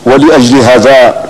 ولأجل هذا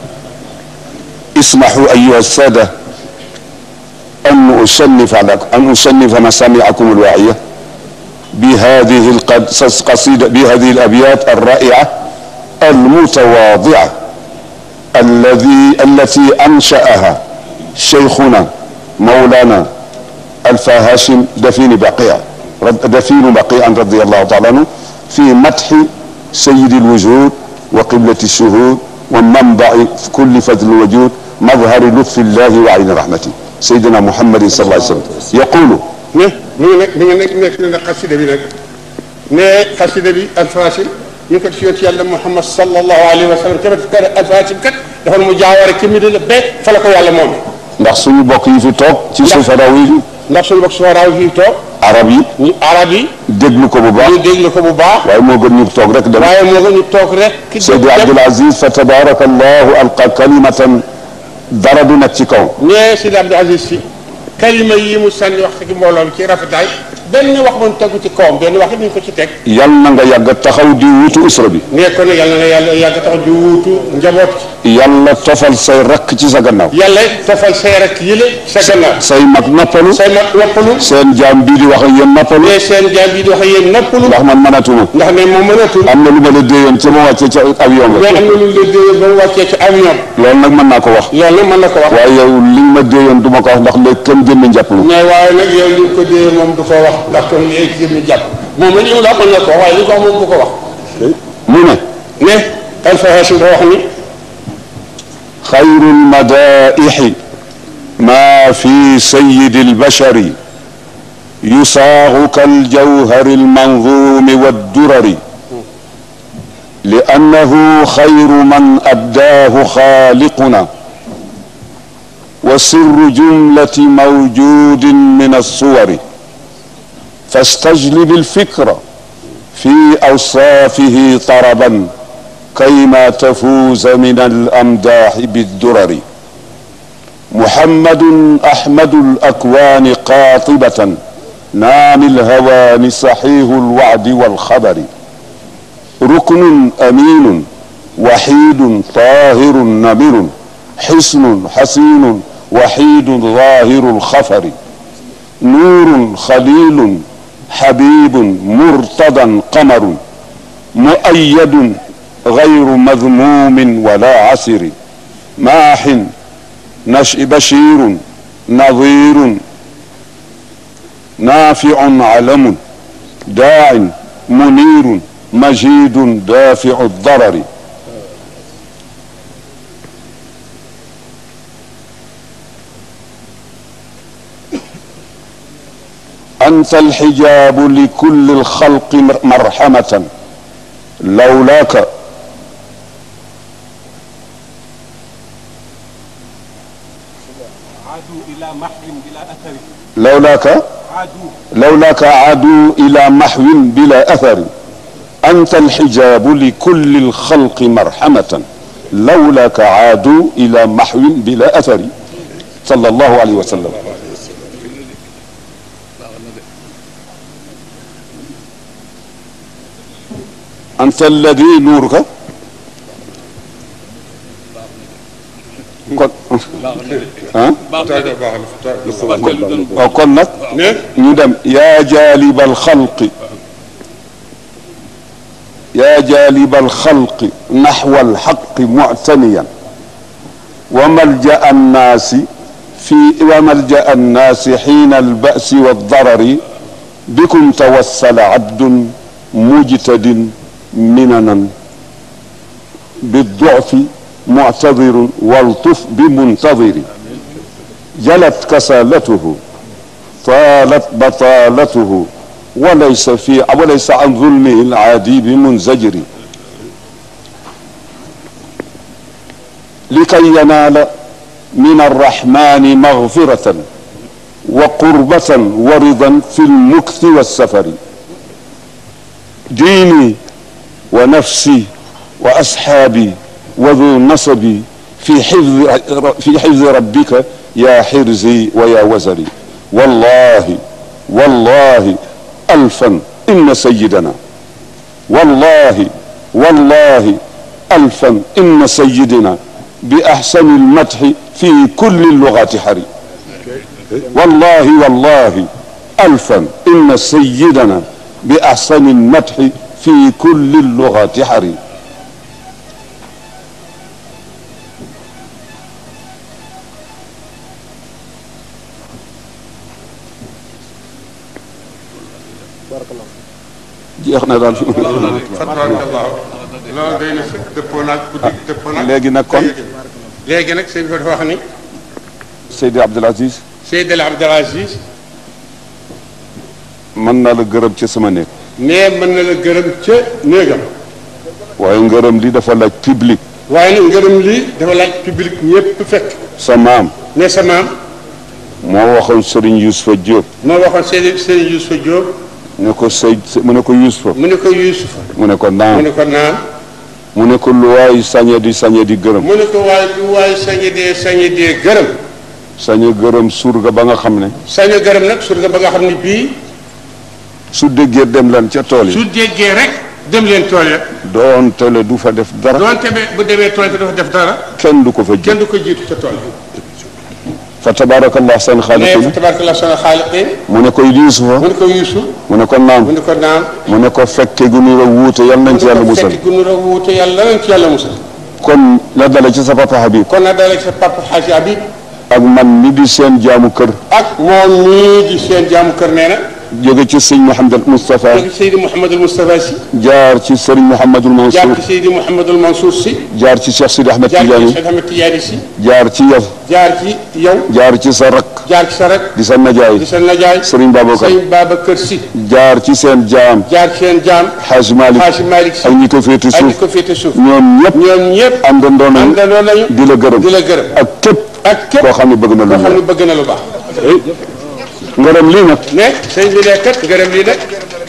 اسمحوا أيها السادة أن أصنف أن أصنف مسامعكم الواعية بهذه القصيدة بهذه الأبيات الرائعة المتواضعة الذي التي أنشأها شيخنا مولانا الفا هاشم دفين بقيع دفين بقيع رضي الله تعالى عنه في مدح سيد الوجود وقبلة الشهود ومنبع كل فضل الوجود مظهر لطف الله وعين رحمته سيدنا محمد صلى الله عليه وسلم يقول ne mi ngi nekk mi ngi nekk nekk na xasida bi nag ne xasida bi alfasil ñu ko ci yonent yàlla Muhammad sallallahu alayhi wa sallam tamit kër alfasil kat dafa mu jaaware ci Medina ba fa la ko yàlla moom ndax suñu bokk yi fi toog ci sufaraw yi ndax suñu bokk suwaraaw fii toog arab yi ñu arab yi déglu ko bu baax ñu déglu ko bu baax waaye moo gën ñu toog rek dem waaye moo gën ñu toog rek ki Seydi Abdul Aziz fa tabaraka allahu alqa kalimatan dara du nekk ci kaw ne Seydi Abdul Aziz si kalima yi mu sànni wax ci mbooloo mi ci rafetaay benn wax mun tegu ci kawam benn wax it ñu ko ci teg yal na nga yàgg taxaw di wuutu usra bi ne ko ne yàlla na yàlla yàgg tax di wuutu njaboot yàlla tofal say rakk ci sa gannaaw yàlla tofal say rek yële sa gannaaw say mag noppalu say mag noppalu seen jaam bii di wax ak yéen noppalu ne seen jaam bi di wax yéen noppalu ndax man mënatuma ndax ne moom mënatul am na lu ma la déyoon ca ma wàccee ca avion mais ba am na lu ñu la déyee ba mu wàccee ci avion loolu nag mën naa ko wax loolu nag mën na ko wax waaye yow li nga ma déyoon du ma ko wax ndax léegi kenn jëmmi njàppalu mais waaye nag yow li nga ko déyee moom du ko wax ndax kon léegi jëm ñu jàpp moom la ñu la mën na ko wax waaye li ko wax moom du ko wax mu ne ne Alpha Hachim da wax ni خير المدائح ما في سيد البشر يصاغ كالجوهر المنظوم والدرر لأنه خير من أبداه خالقنا وسر جملة موجود من الصور فاستجلب الفكر في أوصافه طربا كيما تفوز من الأمداح بالدرر محمد أحمد الأكوان قاطبة نام الهوان صحيح الوعد والخبر ركن أمين وحيد طاهر نمر حسن حسين وحيد ظاهر الخفر نور خليل حبيب مرتضى قمر مؤيد غير مذموم ولا عسر ماح نش بشير نظير نافع علم داع منير مجيد دافع الضرر أنت الحجاب لكل الخلق مرحمة لولاك عادوا إلى محو بلا أثر لولاك عادوا لولاك عادوا إلى محو بلا أثر أنت الحجاب لكل الخلق مرحمة لولاك عادوا إلى محو بلا أثر صلى الله عليه وسلم أنت الذي نورك kon ah waaw kon nag ne ñu dem yaa jaaliba alxalqi yaa jaaliba alxalqi naxwa alxaqi muctaniyan wa malja annaasi fi wa malja annaasi xiina albasi waldarari bikum tawassala abdun mujtadin minanan بالضعف معتذر والطف بمنتظر جلت كسالته طالت بطالته وليس في وليس عن ظلمه العادي بمنزجر لكي ينال من الرحمن مغفرة وقربة ورضا في المكث والسفر ديني ونفسي وأصحابي وذو نصبي في حفظ في حفظ ربك يا حرزي ويا وزري والله والله ألفا إن سيدنا والله والله ألفا إن سيدنا بأحسن المدح في كل اللغات حري والله والله ألفا إن سيدنا بأحسن المدح في كل اللغات حري jeex na daal tabarakallahu loolu day na sëkk dëppoo naag guddi dëppoo naag léegi nag kon léegi nag sëñ bi dafa wax ni Seydi Abdoul Aziz Seydil Abdoul Aziz mën naa la gërëm ci sama néeg nee mën na la gërëm ca néegam waaye ngërëm li dafa laaj public waaye nag ngërëm lii dafa laaj public ñëpp fekk sa maam ne sa maam moo waxoon Serigne Youssoufa Diop moo waxoon Seydi Seydi Youssoufa Diop ne ko Seyd mu ne ko Youssoufa mu ne ko Youssoufa mu ne ko mu naam ne ko naan mu ne ko lu waay sañe di sañe di gërëm mu ne ko waaye lu waaye sañe dee sañe dee gërëm sañe gërëm surga ba nga xam ne sañe gërëm nag surga ba nga xam ne bii su déggee dem leen ca tool yi su déggee rek dem leen tool ya doon tele du fa def dara doonte be bu demee tool te dafa def dara kenn du ko fa ji kenn du ko jiitu ca tool fa tabarakallah seen ne xaaliqin tabarkalla sana xaaliqin mu ne ko Yuusufa mu ne ko Yuusuf mu ne ko naam mu ne ko naan mu ne ko fekke gu nu la wuute yal nañ ci yàlla mu ne ko musal fekk gunu ra wuute yàlla nañ ci yàlla musal kon la dale ci sa papa Habib kon nag daal sa papa Xaaji Habib ak man mi di seen jaamu kër ak moom mii di seen jaamu kër nee na jóge ci sëñ Mouhamed Moustapha jóge Seydi Mouhamadul Moustapha si jaar ci Serigne Mouhamadul jaar Mansour ci Seydi Mouhamadul Mansour si jaar ci Cheikh Sidi Ahmed jaar ci Tidiane Cheikh Ahmed Tidiane si jaar ci yow jaar ci yow jaar ci sa rakk jaar ci sa rek di sa najaay di sa najaay Serigne Babacar Sëñ Babacar si jaar ci seen jaam jaar ci seen jaam Hadj Malick Xaaji Malick si ak ñi ko féete ak ñi suuf ko féete suuf ñoom ñëpp ñoom ñëpp àndandoo nañu àndandoo nañu di la gërëm di la gërëm ak képp ak képp koo xam ne bëgg na lu koo xam ñu ne bëgg na lu baax ngërëm lii nag ne sëñ bi ne kat ngërëm lii nag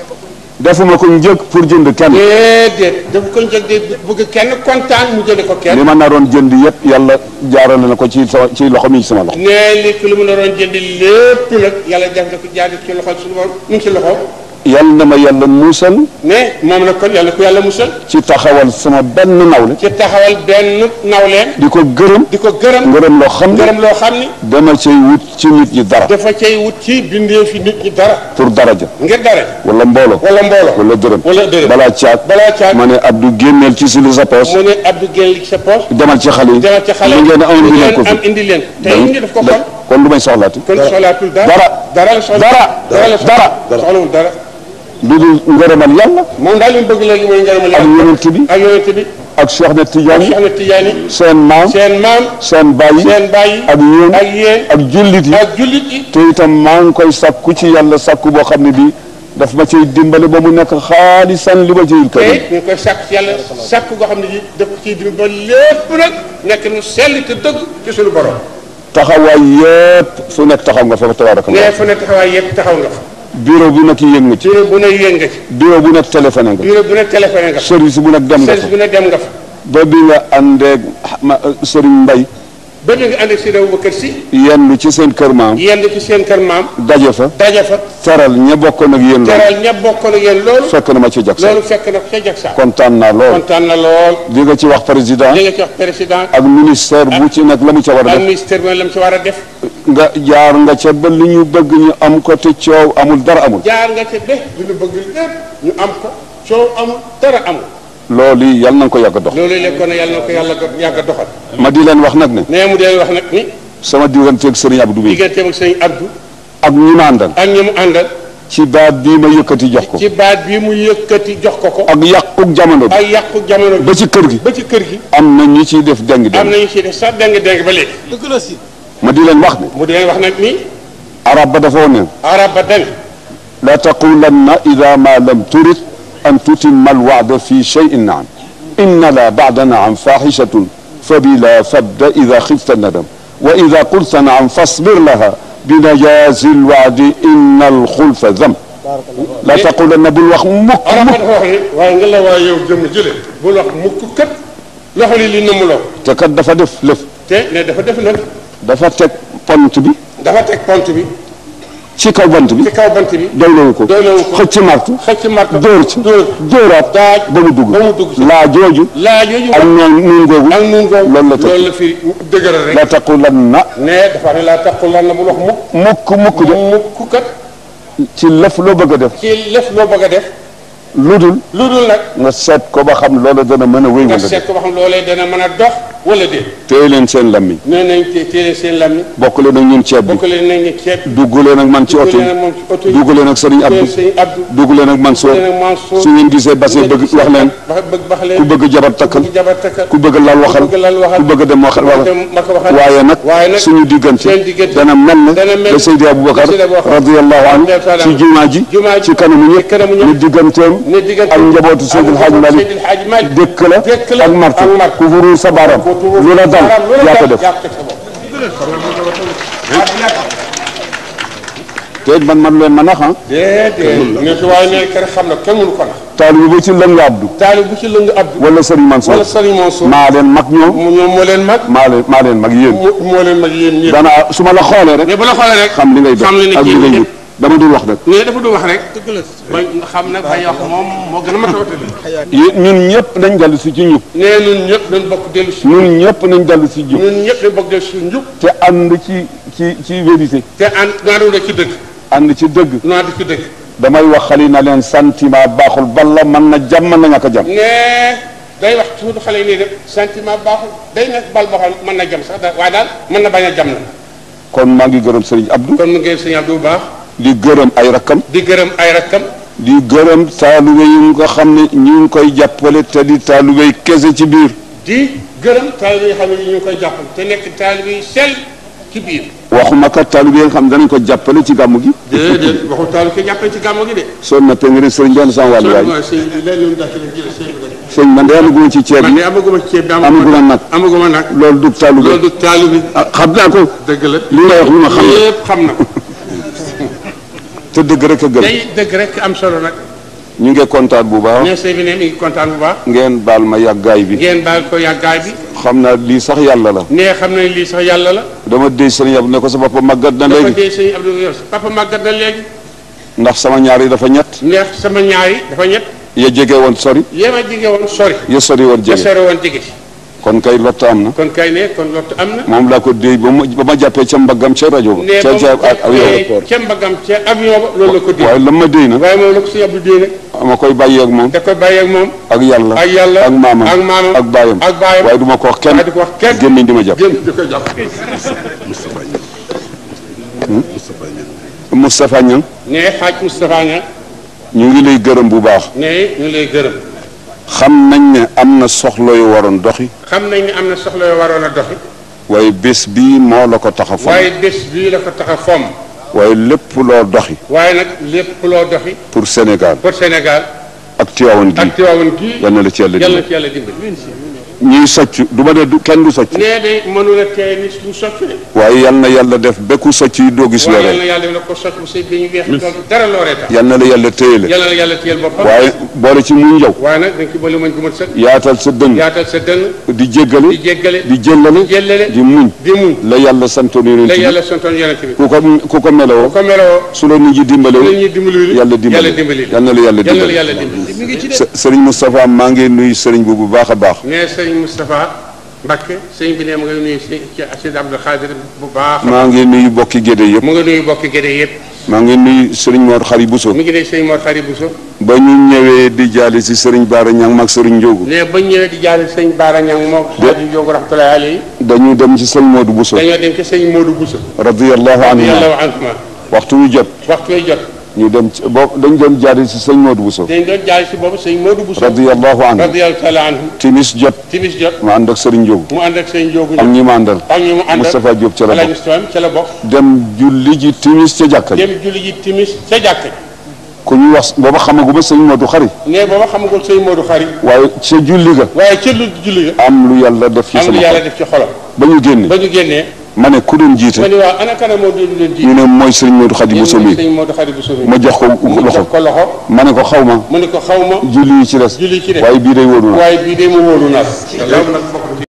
defuma ko njëkk pour jënd kenn déedéet dafa ko njëg de bëgg kenn kontaan mu jënd ko kenn li ma naroon jënd yëpp yàlla jaarale na ko ci sama ci loxo mi ci sama loxo ne li ki lu mu la doon jënd lépp nag yàlla def na ko jaaree ci loxo suñu borom mu ngi ci loxo yàlla na ma yàlla muusal ne moom nag kon yàlla ko yàlla musal ci taxawal sama benn nawle ci taxawal benn nawleen di ko gërëm di ko gërëm ngërëm loo xam ne gërëm loo xam ni dama cay wut ci nit ñi dara dafa cay wut ci bindee fi nit ñi dara pour daraja ngir dara wala mbooloo wala mbooloo wala dërëm wala dërëm balaa caag balaa caag ma ne Abdou génneel ci si li sa poos mu ne Abdou génn li ci sa poche demal ci xale yi demal ci xale li ngeen am li indi leen ko ngeen am fi indi leen te indi daf ko xool kon du may soxlaati kon soxlaatul dara dara dara la soxla dara dara la soxla dara soxlawul dara lu dul ngërëmal yàlla moom daal li mu bëgg léegi mooy ngërëmal ak yàlla yonent bi ak yonent bi ak Cheikh Ahmed ak Tidiane Cheikh Ahmed Tidiane seen maam seen maam seen bàyyi seen bàyyi ak yéen ak yéen ak jullit yi ak jullit yi te itam maa ngi koy sakku ci yàlla sakku boo xam ne bii daf ma ciy dimbale ba mu nekk xaalisan li ma ciy te kër it ñu ngi koy sàkk ci yàlla sàkk goo xam ne ji daf ko ciy dim ba lépp nag nekk nu sell te dëgg ci suñu borom taxawaay yépp fu nekk taxaw nga fa fa tabaraka nee fu ne taxawaay yëpp taxaw nga fa bureau bu nekk yéen nga ci bureau bu ne yéen nga ci bureau bu nekk téléphoné nga bureau bu ne téléphoné nga fa service bu nekk dem nga service fa bu ne dem nga fa ba bi nga àndeeg ma Serigne Mbaye ba bi nga ànd ak Seydi Aboubacar Si yenn ci seen kër maam yenn ci seen kër maam daje fa daje fa teral ña bokkoon ak yéen loolu teral ña bokkoon ak yéen loolu fekk na ma ci jag loolu fekk na ko ca Jaksa kontaan naa lool kontaan na lool di nga ci wax président li nga ci wax président ak ministère bu ci nekk la mu ca war a ak def ministère bi la mu ci war a def nga jaar nga ca ba li ñu bëgg ñu am ko te coow amul dara amul jaar nga ca de lu ñu bëgg lépp ñu am ko coow amul dara amul loolu yi yal na nga ko yàgg a dox loolu lekkoon na yàlla na ko yàlla do- yàgg a doxal ma di leen wax nag ne nee mu dee wax nag ni sama digganteeg Serigne Abdou bi digganteem ak sëñ Abdou ak ñi ma àndal ak ñi mu àndal ci baat bii ma yëkkati jox ko ci baat bi mu yëkkati jox ko ko ak yàquk jamono bi ak yàqu jamono bi ba ci kër gi ba ci kër gi am na ñi ciy def deng am deng nañu ci def sax deng deng ba léegi ma di leen wax ne mu di leen wax nag ni arab ba dafa woon ne arab ba dani la taqulanna ida ma lam turid an tutimma alwacda fi cheyin naam inna la bacda naam faxishatun fabila fabda ida xifta nadam wa ida qulta naam fasbir laha binajazi alwacdi inna alxulfa dam la taqulanna bul wax mukk arab ba mukk dafa wax ni waaye nga la waaye yow jëmm jële bul wax mukk kat loxo li li nëmmuloo te kat dafa def lëf te ne dafa def nag dafa teg pont bi dafa teg pont bi ci kaw bant bi ci kaw bant bi doylewu ko doylewu ko xëcc martu xëcc marto dóor ci dóor dóoraat daaj ba mu dugg ba mu dugg ci. laa jooju laa yooyu ak noon nuun googu ak nun googu loolu la tëj. loolu la fi dëgëral rek la taqulanna ne dafa ne laa taqul lan la mu wax mukk mukk mukk de mukk kat ci lëf loo bëgg a def ci lëf loo bëgg a def lu dul lu dul nag nga seet ko ba xam loola dana mën a wéy nga wala seet ko ba xam loolee dana mën a dox wala déet téye leen seen lammiñ nee nañ te téere seen lammi bokk leen ak ñun ceeb bi bokk leen nañ ceeb dugg leen ak man ci oto leen yi ak moom ci oto yi dugg leen ak sëriñ Abdou sëñ Abdou dugg leen ak Mansour leen ak Mansour su ngeen gisee base bëgg wax leen wax bëgg wax leen ku bëgg jabar takkal ci jabar takkal ku bëgg lal waxal bëgg lal waxal ku bëgg dem waxal waxal dem ma ko waxal waaye nag waaye nag suñu diggante seen diggante dana mel ne dana mel la Seydi Aboubacar Seydi Aboubacar radiyallahu anhu ci jumaa ji jumaa ji ci kanamu ñëpp kanamu ñëpp ni digganteem ne diggante ak njabootu Seydil Hadj Malick Seydil Hadj Malick dëkk la dëkk la ak martu ak martu. ku furu sa baram lu la dal yaa ko def te it man man leen ma nax ah déedéet ne su waaye nee kër xam na kenn mënu ko nax taalibe bu ci lëng Abdou taali bu ci lëng Abdou wala Serigne Mansour wala Sëriñ Mansour maa leen mag ñoom mu ñoom moo leen mag maa leen maa leen mag yéen mu moo leen mag yéen ñëpp dana su ma la xoolee rek mais bu la xoolee rek xam li ngay def xam li ne ak li kii ngay nii wut dama dul wax rek ne dafa du wax rek dëgg la ba xam nag bañ wax moom moo gën a mat a watali yéen ñun ñëpp nañ dellu si ci njub nee ñun ñëpp dañ bokk dellu si ñun ñëpp nañ dellu si njub ñun ñëpp dañ bokk dellu si njub te ànd ci ci ci vérité te ànd naadu na ci dëgg ànd ci dëgg naadu ci dëgg damay wax xali na leen sentiment baaxul balla mën na jàmm mën na ñàkk a jàmm ne day wax suutu xale yi nii def sentiment baaxul day nekk bal boo xam mën na jam sax da waaye daal mën na bañ a jam na kon maa ngi gërëm Serigne Abdou kon mu ngi sëñ Abdou bu baax di gërëm ay rakkam di gërëm ay rakkam di gërëm taalibe yi nga xam ne ñu ngi koy jàppale te di taalibe yi kese ci biir di gërëm taalibe yi xam ne ñu ngi koy jàppal te nekk taalibe yi sell ci biir waxuma kat taalibe yi nga xam ne danañ ko jàppale ci gàmmu gi déedéet waxu taalibe ki jàppale ci gàmmu gi de soo nappee nga ne sëriñ benn sama wàllu waay waaw sëñ bi léegi ñu dàkkale jël sëñ bi rek sëñ man de amaguma ci ceeb man yi de amaguma ceeb bi amaguma nag amaguma nag loolu du taalibe loolu du taalibe ah xam naa ko dëgg la li nga wax lu ma xam la yépp xam na ko te dëgg rek a gën day dëgg rek am solo nag ñu ngi kontaan bu baax ne sëñ bi ne mi ngi kontaan bu baax ngeen baal ma yàggaay bi ngeen baal ko yàggaay bi xam naa lii sax yàlla la ne xam ne lii sax yàlla la dama déy sëriñ Abdou ne ko sa bopp màggat na dafa léegi dee sëñ Abdou yow papa màggat na léegi ndax sama ñaar yi dafa ñett neex sama ñaar yi dafa ñett ya jege woon sori yéem a jige woon sori ya sori woon ba jege sori woon jige ci kon kay lott am na kon kay ne kon lottu am na moom laa ko déy ba ma ba ma jàppee ca mbaggam ca rajo ba ne ca ba ca mu ak ak jàppee aéroport ca mbagam ca avion ba loolu la ko dee waaye la ma déy nag waaye moom la ko sëñ Abdou dee nag ma koy bàyyi ak moom da koy bàyyi ak moom ak yàlla ak yàlla ak maamam ak maamam ak baayam ak baayam waaye du ma ko wax kenn waaye di ko wax kenn gémmiñ di ma jàpp génn di ko jàpp Moustapha Niang ne xaaj Moustapha Niang ñu ngi lay gërëm bu baax ne ñu lay gërëm xam nañ ne am na soxla yu waroon doxi xam nañ ne am na soxla yoo waroon a doxi waaye bés bii moo la ko tax a fam waaye bés bii la ko tax a fomm waaye lépp loo doxi waaye nag lépp loo doxi pour Sénégal pour Sénégal ak Tivaouane gi ak Tiwaawan gii yal na la ci yàlla yàlla dimbali ci yàlla dimbali ñuy socc du ma ne du kenn du socc nee de mënula tee ni du socc de waaye yal na yàlla def bekku socc yi doo gis waaye yàlla lore na yàlla def na ko socc bu sëy bi ñu weex doon dara looree tax yal na la yàlla téyele yàlla na yàlla téyel boppam waaye boole ci muñ yow waaye nag dañ ci boole mañ gu mat sëkk yaatal sa dënn yaatal sa dënn di jéggale di jéggale di jëllale di jëllale di muñ di muñ la yàlla santoon yonent la bi yàlla santoon yonent bi ku ko ku ko meloo ko meloo su la nit ñi dimbalewul la ñuy dimbali yàlla dimbali yàlla dimbali yal na la yàlla yàlla na dimbali yàlla dimbali mi ngi ci de S- sëriñ Moustapha maa ngi nuyu sëriñ bu bu baax a baax nee sëñ Moustapha Mbacke sëñ bi ne mu ngi nuyu si ci Sëñ Abdou Khadir bu baax maa ngi nuyu bokki gédé yëpp mu ngi nuyu bokki gédé yëpp maa ngi nuyu sëriñ Mor Xari Bousso mi ngi ne sëñ Mor Xari Bousso ba ñu ñëwee di jaali si sëriñ Baara Ñang mag sëriñ Njóogu ne ba ñëwee di jaale sëñ Baara Ñang moom xaaju Njóogu rahmatullahi alayhi dañu dem ci sëriñ Modou Bousso dañoo dem ci sëñ Modou Bousso radiyallahu anhu yàlla anhuma waxtu wu jot waxtu way jot ñu dem ci boobu dañ doon jaali si sëriñ Modou Bousso dañ doon jaale si boobu sëñ Modou Bousso radiyallahu anhu radiyallahu taala anhu timis jot timis jot ma ànd ak sëriñ Njóogu mu ànd ak sëñ Njóogu ak ñi ma àndal ak ñu mu àndal Moustapha Diop ca la Alaaji bokk Moustapha ca la bokk dem julli ji timis ca jàkka ji dem julli ji timis ca jàkk ji ku ñu wax booba xamaguma sëriñ Modou Xari ne booba xamagul sëñ Modou Xari waaye ca julli ga waaye ca lu julli ga am lu yàlla def ci am lu sama yàlla xol def ci xolam ba ñu génne ba ñu génnee ma ne ku doon jiite ma ni waaw ana kana moo doon leen ji ñu ne mooy sëriñ Modou Xadi Bousso mi sëñ Modou Xari Bousso mi ma jox ko mu loxo jox ko loxo ma ne ko xaw ma mu ne ko xaw ma julli yi ci des julli ci des waaye bii day wóoru na waaye bii de mu wóoru na loolu nag